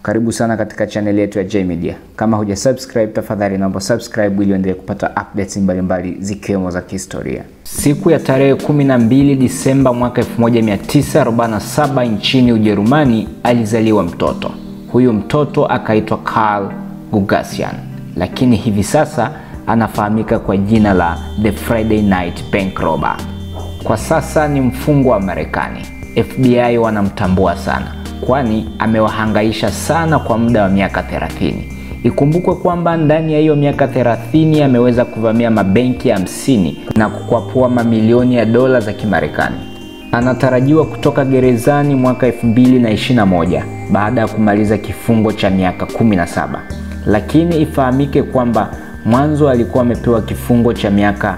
Karibu sana katika channel yetu ya J Media. Kama huja subscribe, tafadhali naomba subscribe ili uendelee kupata updates mbalimbali zikiwemo za kihistoria. Siku ya tarehe 12 Disemba mwaka 1947 nchini Ujerumani alizaliwa mtoto. Huyu mtoto akaitwa Karl Gugasian, lakini hivi sasa anafahamika kwa jina la The Friday Night Bank Robber. Kwa sasa ni mfungwa wa Marekani. FBI wanamtambua sana kwani amewahangaisha sana kwa muda wa miaka 30. Ikumbukwe kwamba ndani ya hiyo miaka 30 ameweza kuvamia mabenki hamsini na kukwapua mamilioni ya dola za Kimarekani. Anatarajiwa kutoka gerezani mwaka 2021 baada ya kumaliza kifungo cha miaka 17, lakini ifahamike kwamba mwanzo alikuwa amepewa kifungo cha miaka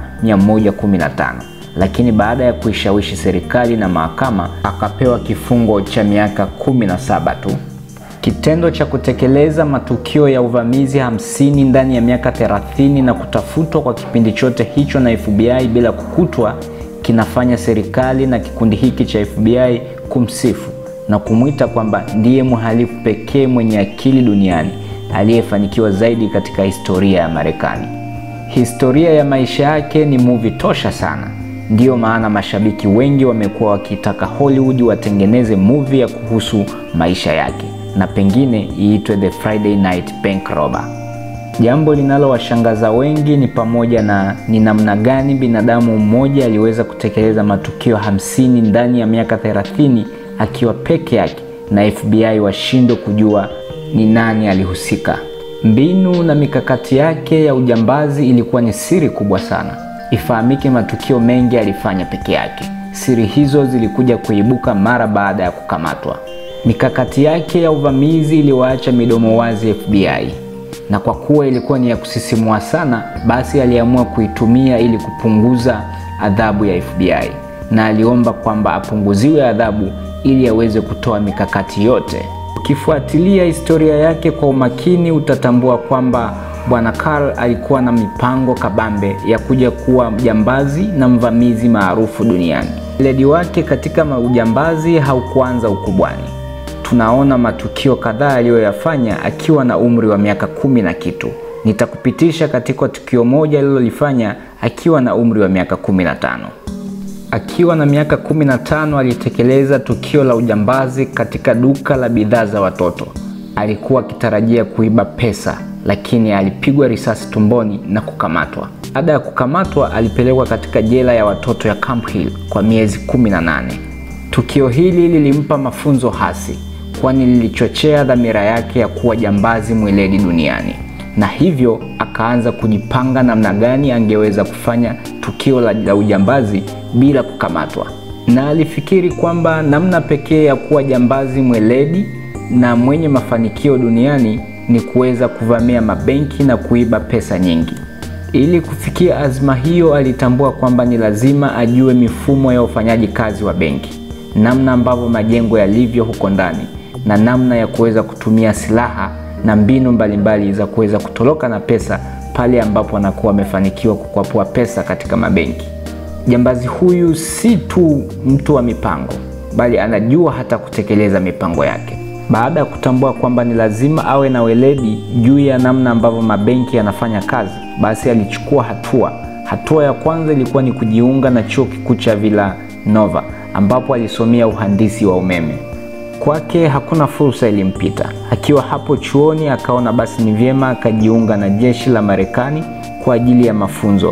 115 lakini baada ya kuishawishi serikali na mahakama akapewa kifungo cha miaka 17 tu. Kitendo cha kutekeleza matukio ya uvamizi hamsini ndani ya miaka 30 na kutafutwa kwa kipindi chote hicho na FBI bila kukutwa kinafanya serikali na kikundi hiki cha FBI kumsifu na kumwita kwamba ndiye mhalifu pekee mwenye akili duniani aliyefanikiwa zaidi katika historia ya Marekani. Historia ya maisha yake ni movie tosha sana. Ndiyo maana mashabiki wengi wamekuwa wakitaka Hollywood watengeneze movie ya kuhusu maisha yake na pengine iitwe The Friday Night Bank Robber. Jambo linalowashangaza wengi ni pamoja na ni namna gani binadamu mmoja aliweza kutekeleza matukio hamsini ndani ya miaka 30 akiwa peke yake na FBI washindwe kujua ni nani alihusika. Mbinu na mikakati yake ya ujambazi ilikuwa ni siri kubwa sana. Ifahamike matukio mengi alifanya peke yake. Siri hizo zilikuja kuibuka mara baada ya kukamatwa. Mikakati yake ya uvamizi iliwaacha midomo wazi FBI, na kwa kuwa ilikuwa ni ya kusisimua sana, basi aliamua kuitumia ili kupunguza adhabu ya FBI, na aliomba kwamba apunguziwe adhabu ili aweze kutoa mikakati yote. Ukifuatilia historia yake kwa umakini, utatambua kwamba Bwana Karl alikuwa na mipango kabambe ya kuja kuwa mjambazi na mvamizi maarufu duniani. Weledi wake katika ujambazi haukuanza ukubwani. Tunaona matukio kadhaa aliyoyafanya akiwa na umri wa miaka kumi na kitu. Nitakupitisha katika tukio moja alilolifanya akiwa na umri wa miaka kumi na tano. Akiwa na miaka 15 alitekeleza tukio la ujambazi katika duka la bidhaa za watoto. Alikuwa akitarajia kuiba pesa, lakini alipigwa risasi tumboni na kukamatwa. Baada ya kukamatwa, alipelekwa katika jela ya watoto ya Camp Hill kwa miezi 18. Tukio hili lilimpa mafunzo hasi, kwani lilichochea dhamira yake ya kuwa jambazi mweledi duniani na hivyo akaanza kujipanga namna gani angeweza kufanya tukio la, la ujambazi bila kukamatwa, na alifikiri kwamba namna pekee ya kuwa jambazi mweledi na mwenye mafanikio duniani ni kuweza kuvamia mabenki na kuiba pesa nyingi. Ili kufikia azma hiyo, alitambua kwamba ni lazima ajue mifumo ya ufanyaji kazi wa benki, namna ambavyo majengo yalivyo huko ndani, na namna ya kuweza kutumia silaha na mbinu mbalimbali mbali za kuweza kutoroka na pesa pale ambapo anakuwa amefanikiwa kukwapua pesa katika mabenki. Jambazi huyu si tu mtu wa mipango, bali anajua hata kutekeleza mipango yake. Baada ya kutambua kwamba ni lazima awe na weledi juu ya namna ambavyo mabenki yanafanya kazi, basi alichukua hatua. Hatua ya kwanza ilikuwa ni kujiunga na chuo kikuu cha Villanova ambapo alisomea uhandisi wa umeme. Kwake hakuna fursa ilimpita. Akiwa hapo chuoni, akaona basi ni vyema akajiunga na jeshi la Marekani kwa ajili ya mafunzo,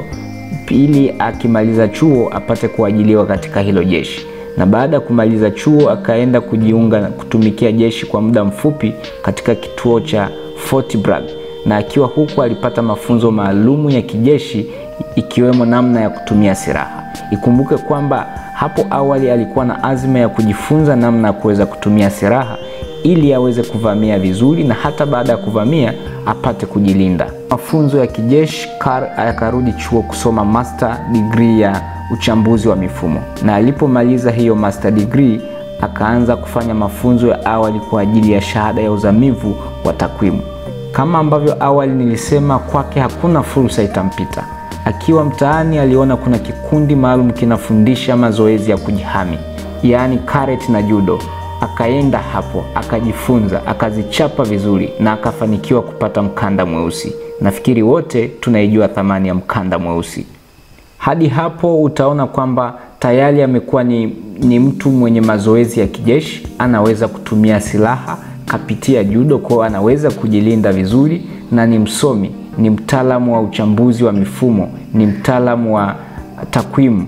ili akimaliza chuo apate kuajiliwa katika hilo jeshi. Na baada ya kumaliza chuo, akaenda kujiunga kutumikia jeshi kwa muda mfupi katika kituo cha Fort Bragg, na akiwa huko alipata mafunzo maalumu ya kijeshi, ikiwemo namna ya kutumia silaha. Ikumbuke kwamba hapo awali alikuwa na azma ya kujifunza namna ya kuweza kutumia silaha ili aweze kuvamia vizuri na hata baada ya kuvamia apate kujilinda. Mafunzo ya kijeshi, Karl akarudi chuo kusoma master degree ya uchambuzi wa mifumo, na alipomaliza hiyo master degree akaanza kufanya mafunzo ya awali kwa ajili ya shahada ya uzamivu wa takwimu. Kama ambavyo awali nilisema, kwake hakuna fursa itampita. Akiwa mtaani aliona kuna kikundi maalum kinafundisha mazoezi ya kujihami, yaani karate na judo. akaenda hapo akajifunza, akazichapa vizuri na akafanikiwa kupata mkanda mweusi. Nafikiri wote tunaijua thamani ya mkanda mweusi. Hadi hapo utaona kwamba tayari amekuwa ni, ni mtu mwenye mazoezi ya kijeshi, anaweza kutumia silaha, kapitia judo, kwa anaweza kujilinda vizuri, na ni msomi, ni mtaalamu wa uchambuzi wa mifumo, ni mtaalamu wa takwimu.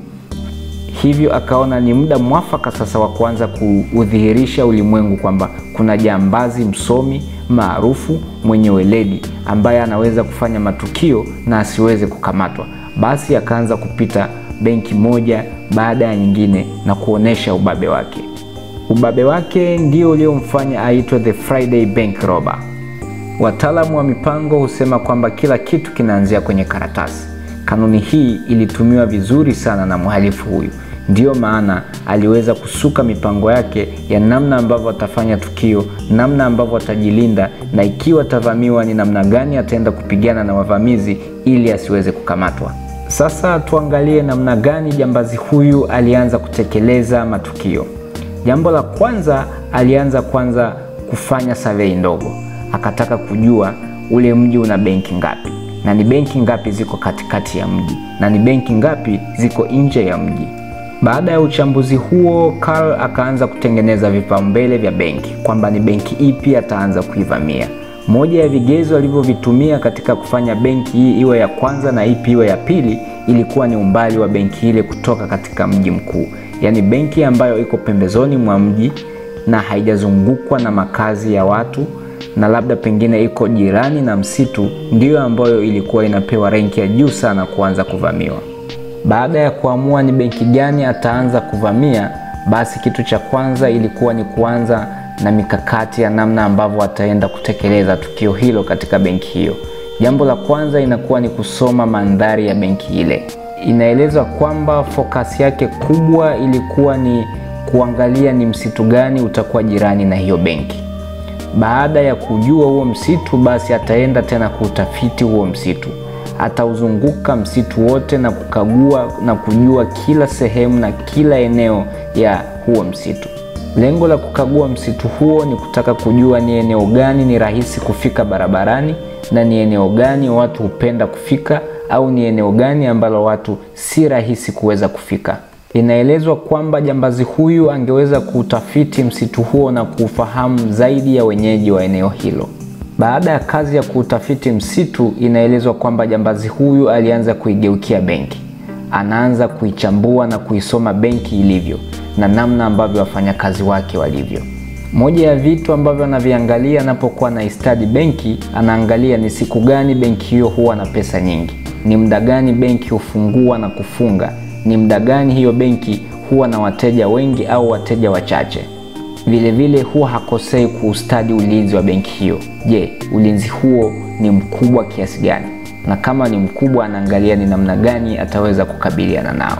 Hivyo akaona ni muda mwafaka sasa wa kuanza kuudhihirisha ulimwengu kwamba kuna jambazi msomi maarufu mwenye weledi ambaye anaweza kufanya matukio na asiweze kukamatwa. Basi akaanza kupita benki moja baada ya nyingine na kuonesha ubabe wake. Ubabe wake ndio uliomfanya aitwe the Friday Bank Robber. Wataalamu wa mipango husema kwamba kila kitu kinaanzia kwenye karatasi. Kanuni hii ilitumiwa vizuri sana na mhalifu huyu, ndiyo maana aliweza kusuka mipango yake ya namna ambavyo atafanya tukio, namna ambavyo atajilinda, na ikiwa atavamiwa ni namna gani ataenda kupigana na wavamizi ili asiweze kukamatwa. Sasa tuangalie namna gani jambazi huyu alianza kutekeleza matukio. Jambo la kwanza, alianza kwanza kufanya survey ndogo, akataka kujua ule mji una benki ngapi na ni benki ngapi ziko katikati ya mji na ni benki ngapi ziko nje ya mji. Baada ya uchambuzi huo, Karl akaanza kutengeneza vipaumbele vya benki, kwamba ni benki ipi ataanza kuivamia. Moja ya vigezo alivyovitumia katika kufanya benki hii iwe ya kwanza na ipi iwe ya pili ilikuwa ni umbali wa benki ile kutoka katika mji mkuu, yaani benki ambayo iko pembezoni mwa mji na haijazungukwa na makazi ya watu na labda pengine iko jirani na msitu, ndiyo ambayo ilikuwa inapewa renki ya juu sana kuanza kuvamiwa. Baada ya kuamua ni benki gani ataanza kuvamia, basi kitu cha kwanza ilikuwa ni kuanza na mikakati ya namna ambavyo ataenda kutekeleza tukio hilo katika benki hiyo. Jambo la kwanza inakuwa ni kusoma mandhari ya benki ile. Inaelezwa kwamba fokasi yake kubwa ilikuwa ni kuangalia ni msitu gani utakuwa jirani na hiyo benki. Baada ya kujua huo msitu, basi ataenda tena kuutafiti huo msitu. Atauzunguka msitu wote na kukagua na kujua kila sehemu na kila eneo ya huo msitu. Lengo la kukagua msitu huo ni kutaka kujua ni eneo gani ni rahisi kufika barabarani na ni eneo gani watu hupenda kufika au ni eneo gani ambalo watu si rahisi kuweza kufika. Inaelezwa kwamba jambazi huyu angeweza kuutafiti msitu huo na kuufahamu zaidi ya wenyeji wa eneo hilo. Baada ya kazi ya kuutafiti msitu, inaelezwa kwamba jambazi huyu alianza kuigeukia benki. Anaanza kuichambua na kuisoma benki ilivyo na namna ambavyo wafanyakazi wake walivyo. Moja ya vitu ambavyo anaviangalia anapokuwa na istadi benki, anaangalia ni siku gani benki hiyo huwa na pesa nyingi, ni muda gani benki hufungua na kufunga ni muda gani hiyo benki huwa na wateja wengi au wateja wachache. Vilevile huwa hakosei kuustadi ulinzi wa benki hiyo. Je, ulinzi huo ni mkubwa kiasi gani? Na kama ni mkubwa, anaangalia ni namna gani ataweza kukabiliana nao.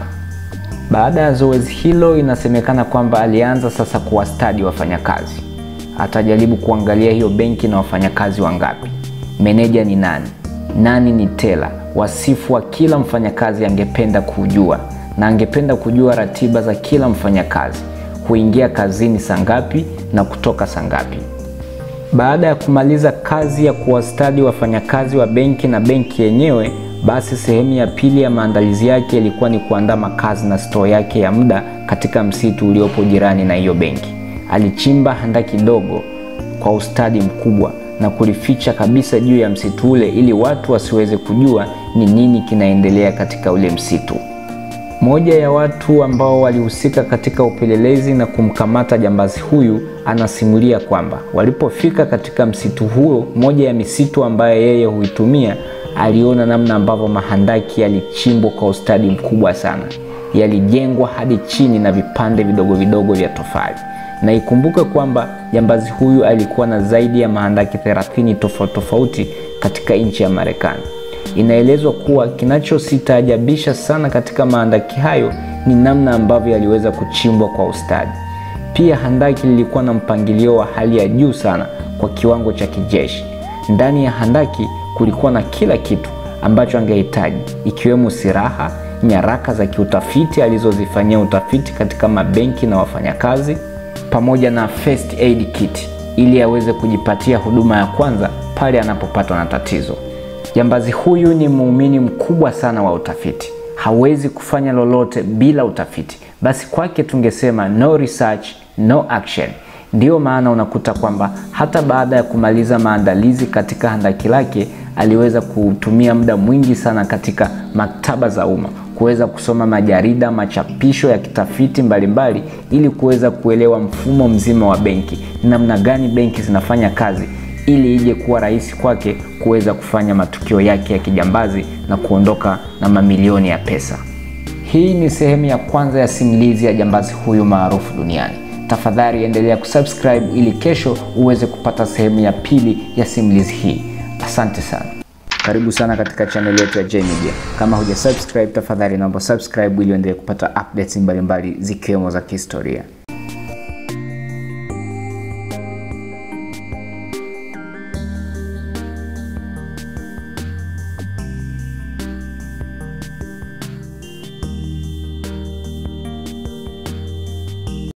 Baada ya zoezi hilo, inasemekana kwamba alianza sasa kuwastadi wafanyakazi. Atajaribu kuangalia hiyo benki na wafanyakazi wangapi, meneja ni nani, nani ni tela, wasifu wa kila mfanyakazi angependa kujua na angependa kujua ratiba za kila mfanyakazi, huingia kazini saa ngapi na kutoka saa ngapi. Baada ya kumaliza kazi ya kuwastadi wafanyakazi wa benki na benki yenyewe, basi sehemu ya pili ya maandalizi yake ilikuwa ni kuandaa makazi na stoo yake ya muda katika msitu uliopo jirani na hiyo benki. Alichimba handaki dogo kwa ustadi mkubwa na kulificha kabisa juu ya msitu ule ili watu wasiweze kujua ni nini kinaendelea katika ule msitu. Moja ya watu ambao walihusika katika upelelezi na kumkamata jambazi huyu anasimulia kwamba walipofika katika msitu huo, moja ya misitu ambayo yeye huitumia, aliona namna ambavyo mahandaki yalichimbwa kwa ustadi mkubwa sana, yalijengwa hadi chini na vipande vidogo vidogo vya tofali. Na ikumbuke kwamba jambazi huyu alikuwa na zaidi ya mahandaki 30 tofauti tofauti katika nchi ya Marekani. Inaelezwa kuwa kinachositaajabisha sana katika mahandaki hayo ni namna ambavyo yaliweza kuchimbwa kwa ustadi. Pia handaki lilikuwa na mpangilio wa hali ya juu sana kwa kiwango cha kijeshi. Ndani ya handaki kulikuwa na kila kitu ambacho angehitaji, ikiwemo silaha, nyaraka za kiutafiti alizozifanyia utafiti katika mabenki na wafanyakazi, pamoja na first aid kit ili aweze kujipatia huduma ya kwanza pale anapopatwa na tatizo. Jambazi huyu ni muumini mkubwa sana wa utafiti, hawezi kufanya lolote bila utafiti. Basi kwake tungesema no research, no action. Ndiyo maana unakuta kwamba hata baada ya kumaliza maandalizi katika handaki lake aliweza kutumia muda mwingi sana katika maktaba za umma kuweza kusoma majarida, machapisho ya kitafiti mbalimbali mbali, ili kuweza kuelewa mfumo mzima wa benki, namna gani benki zinafanya kazi ili ije kuwa rahisi kwake kuweza kufanya matukio yake ya kijambazi na kuondoka na mamilioni ya pesa. Hii ni sehemu ya kwanza ya simulizi ya jambazi huyu maarufu duniani. Tafadhali endelea kusubscribe ili kesho uweze kupata sehemu ya pili ya simulizi hii. Asante sana. Karibu sana katika channel yetu ya J Media. Kama huja subscribe, tafadhali naomba subscribe ili uendelee kupata updates mbalimbali zikiwemo za kihistoria.